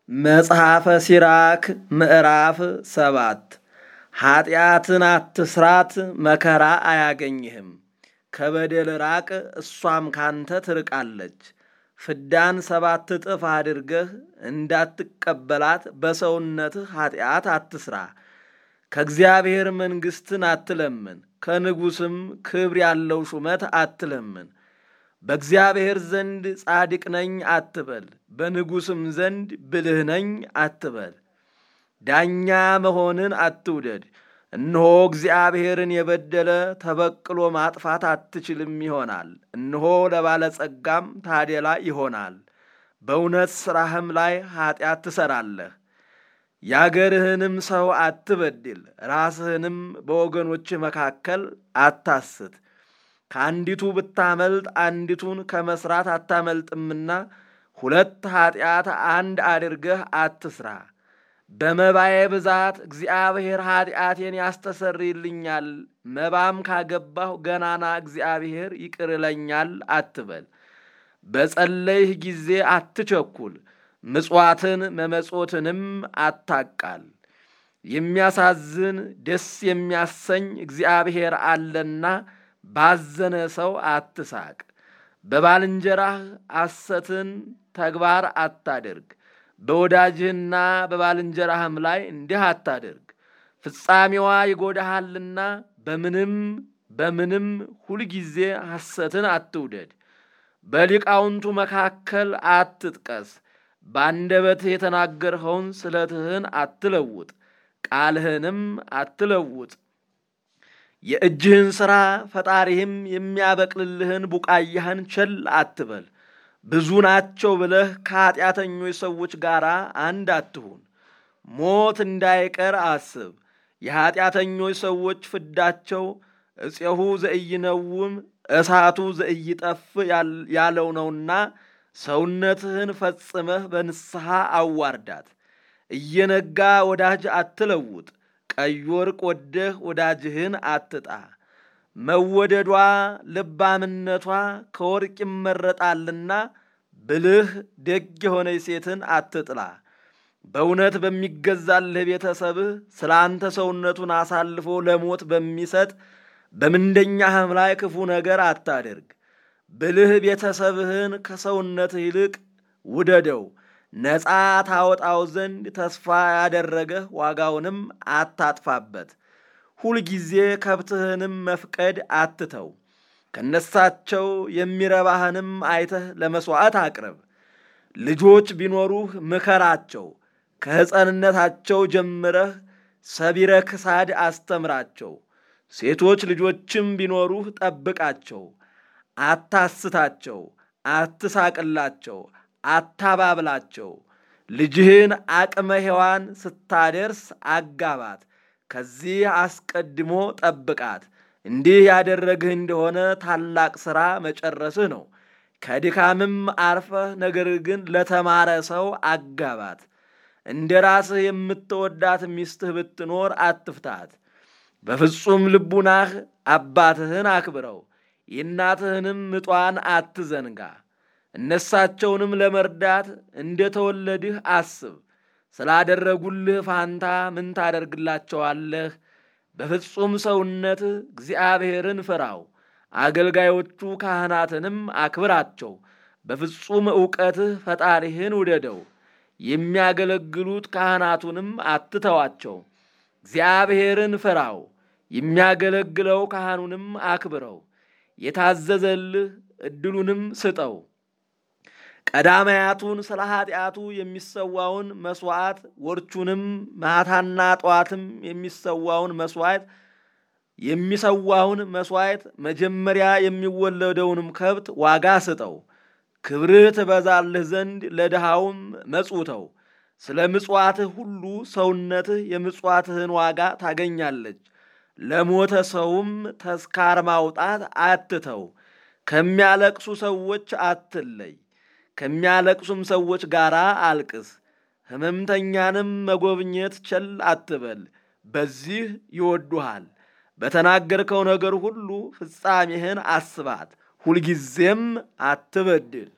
መጽሐፈ ሲራክ ምዕራፍ ሰባት ኀጢአትን አትስራት፣ መከራ አያገኝህም። ከበደል ራቅ፣ እሷም ካንተ ትርቃለች። ፍዳን ሰባት እጥፍ አድርገህ እንዳትቀበላት በሰውነትህ ኀጢአት አትስራ። ከእግዚአብሔር መንግሥትን አትለምን፣ ከንጉሥም ክብር ያለው ሹመት አትለምን። በእግዚአብሔር ዘንድ ጻድቅ ነኝ አትበል፣ በንጉሥም ዘንድ ብልህ ነኝ አትበል። ዳኛ መሆንን አትውደድ፣ እነሆ እግዚአብሔርን የበደለ ተበቅሎ ማጥፋት አትችልም ይሆናል። እነሆ ለባለጸጋም ታደላ ይሆናል። በእውነት ሥራህም ላይ ኀጢአት ትሠራለህ። የአገርህንም ሰው አትበድል፣ ራስህንም በወገኖችህ መካከል አታስት። ከአንዲቱ ብታመልጥ አንዲቱን ከመሥራት አታመልጥምና ሁለት ኀጢአት አንድ አድርገህ አትስራ። በመባዬ ብዛት እግዚአብሔር ኀጢአቴን ያስተሰርይልኛል፣ መባም ካገባሁ ገናና እግዚአብሔር ይቅር ይለኛል አትበል። በጸለይህ ጊዜ አትቸኩል፣ ምጽዋትን መመጾትንም አታቃል። የሚያሳዝን ደስ የሚያሰኝ እግዚአብሔር አለና ባዘነ ሰው አትሳቅ። በባልንጀራህ ሐሰትን ተግባር አታድርግ። በወዳጅህና በባልንጀራህም ላይ እንዲህ አታድርግ። ፍጻሜዋ ይጎዳሃልና በምንም በምንም ሁልጊዜ ሐሰትን አትውደድ። በሊቃውንቱ መካከል አትጥቀስ። በአንደበትህ የተናገርኸውን ስለትህን አትለውጥ፣ ቃልህንም አትለውጥ። የእጅህን ሥራ ፈጣሪህም የሚያበቅልልህን ቡቃያህን ቸል አትበል። ብዙ ናቸው ብለህ ከኀጢአተኞች ሰዎች ጋር አንድ አትሁን። ሞት እንዳይቀር አስብ። የኀጢአተኞች ሰዎች ፍዳቸው እፄሁ ዘኢይነውም እሳቱ ዘኢይጠፍ ያለው ነውና ሰውነትህን ፈጽመህ በንስሐ አዋርዳት። እየነጋ ወዳጅ አትለውጥ። ቀይ ወርቅ ወደህ ወዳጅህን አትጣ። መወደዷ ልባምነቷ ከወርቅ ይመረጣልና ብልህ ደግ የሆነች ሴትን አትጥላ። በእውነት በሚገዛልህ ቤተሰብህ ስለ አንተ ሰውነቱን አሳልፎ ለሞት በሚሰጥ በምንደኛህም ላይ ክፉ ነገር አታድርግ። ብልህ ቤተሰብህን ከሰውነትህ ይልቅ ውደደው። ነፃ ታወጣው ዘንድ ተስፋ ያደረገህ ዋጋውንም አታጥፋበት። ሁልጊዜ ከብትህንም መፍቀድ አትተው። ከነሳቸው የሚረባህንም አይተህ ለመሥዋዕት አቅርብ። ልጆች ቢኖሩህ ምከራቸው። ከሕፀንነታቸው ጀምረህ ሰቢረ ክሳድ አስተምራቸው። ሴቶች ልጆችም ቢኖሩህ ጠብቃቸው። አታስታቸው፣ አትሳቅላቸው፣ አታባብላቸው። ልጅህን አቅመ ሔዋን ስታደርስ አጋባት። ከዚህ አስቀድሞ ጠብቃት። እንዲህ ያደረግህ እንደሆነ ታላቅ ሥራ መጨረስህ ነው። ከድካምም አርፈህ ነገር ግን ለተማረ ሰው አጋባት። እንደ ራስህ የምትወዳት ሚስትህ ብትኖር አትፍታት። በፍጹም ልቡናህ አባትህን አክብረው፣ የእናትህንም ምጧን አትዘንጋ። እነሳቸውንም ለመርዳት እንደ ተወለድህ አስብ። ስላደረጉልህ ፋንታ ምን ታደርግላቸዋለህ? በፍጹም ሰውነትህ እግዚአብሔርን ፍራው። አገልጋዮቹ ካህናትንም አክብራቸው። በፍጹም ዕውቀትህ ፈጣሪህን ውደደው። የሚያገለግሉት ካህናቱንም አትተዋቸው። እግዚአብሔርን ፍራው። የሚያገለግለው ካህኑንም አክብረው። የታዘዘልህ ዕድሉንም ስጠው። ቀዳማያቱን ስለ ኀጢአቱ የሚሰዋውን መሥዋዕት ወርቹንም ማታና ጠዋትም የሚሰዋውን መሥዋዕት የሚሰዋውን መሥዋዕት መጀመሪያ የሚወለደውንም ከብት ዋጋ ስጠው። ክብርህ ትበዛልህ ዘንድ ለድሃውም መጽውተው። ስለ ምጽዋትህ ሁሉ ሰውነትህ የምጽዋትህን ዋጋ ታገኛለች። ለሞተ ሰውም ተስካር ማውጣት አትተው። ከሚያለቅሱ ሰዎች አትለይ። ከሚያለቅሱም ሰዎች ጋር አልቅስ። ሕመምተኛንም መጎብኘት ቸል አትበል፣ በዚህ ይወዱሃል። በተናገርከው ነገር ሁሉ ፍጻሜህን አስባት፣ ሁልጊዜም አትበድል።